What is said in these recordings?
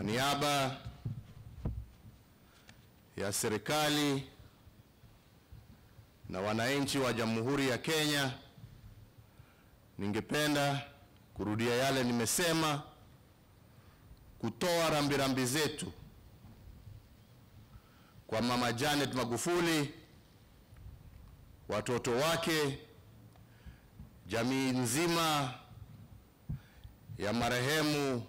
Kwa niaba ya serikali na wananchi wa Jamhuri ya Kenya, ningependa kurudia yale nimesema, kutoa rambirambi zetu kwa Mama Janet Magufuli, watoto wake, jamii nzima ya marehemu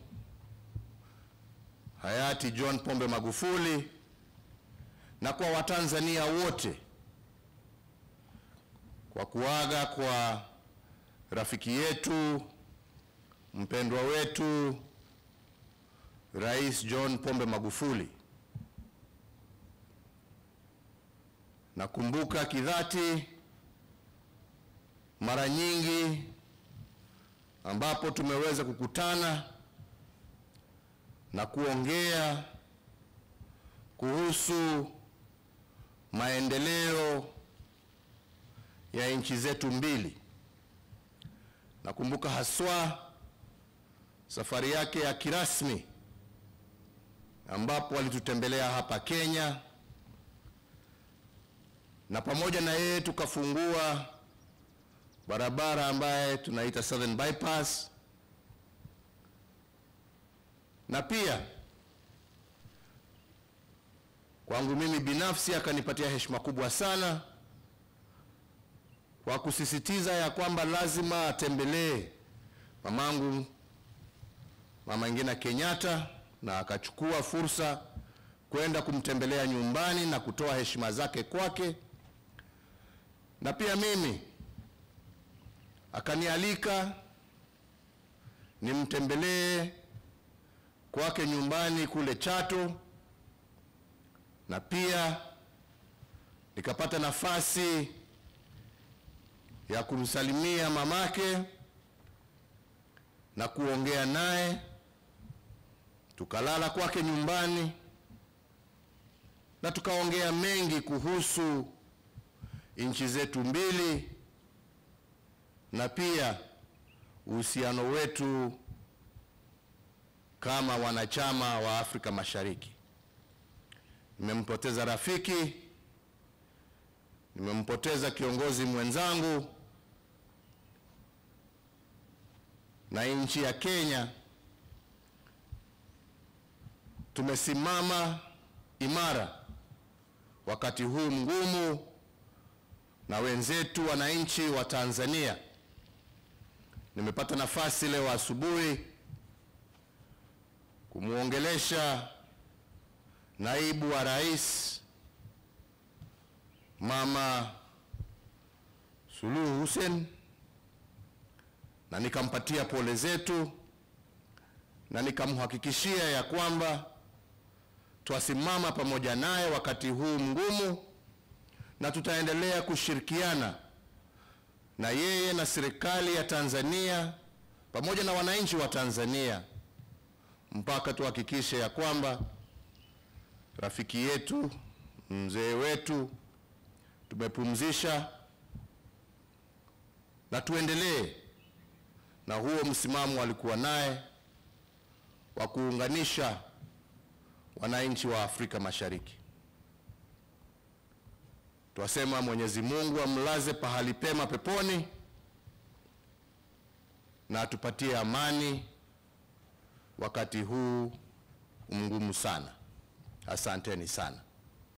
hayati John Pombe Magufuli na kwa Watanzania wote kwa kuaga kwa rafiki yetu mpendwa wetu Rais John Pombe Magufuli. Nakumbuka kidhati mara nyingi ambapo tumeweza kukutana na kuongea kuhusu maendeleo ya nchi zetu mbili. Nakumbuka haswa safari yake ya kirasmi ambapo alitutembelea hapa Kenya, na pamoja na yeye tukafungua barabara ambaye tunaita Southern Bypass, na pia kwangu mimi binafsi akanipatia heshima kubwa sana kwa kusisitiza ya kwamba lazima atembelee mamangu Mama Ngina Kenyatta, na akachukua fursa kwenda kumtembelea nyumbani na kutoa heshima zake kwake, na pia mimi akanialika nimtembelee kwake nyumbani kule Chato, na pia nikapata nafasi ya kumsalimia mamake na kuongea naye, tukalala kwake nyumbani na tukaongea mengi kuhusu nchi zetu mbili na pia uhusiano wetu kama wanachama wa Afrika Mashariki. Nimempoteza rafiki, nimempoteza kiongozi mwenzangu, na nchi ya Kenya tumesimama imara wakati huu mgumu, na wenzetu wananchi wa Tanzania. Nimepata nafasi leo asubuhi kumwongelesha naibu wa rais Mama Suluhu Hussein na nikampatia pole zetu na nikamhakikishia ya kwamba twasimama pamoja naye wakati huu mgumu, na tutaendelea kushirikiana na yeye na serikali ya Tanzania pamoja na wananchi wa Tanzania mpaka tuhakikishe ya kwamba rafiki yetu mzee wetu tumepumzisha, na tuendelee na huo msimamo alikuwa naye wa kuunganisha wananchi wa Afrika Mashariki. Twasema Mwenyezi Mungu amlaze pahali pema peponi na atupatie amani wakati huu mgumu sana. Asanteni sana.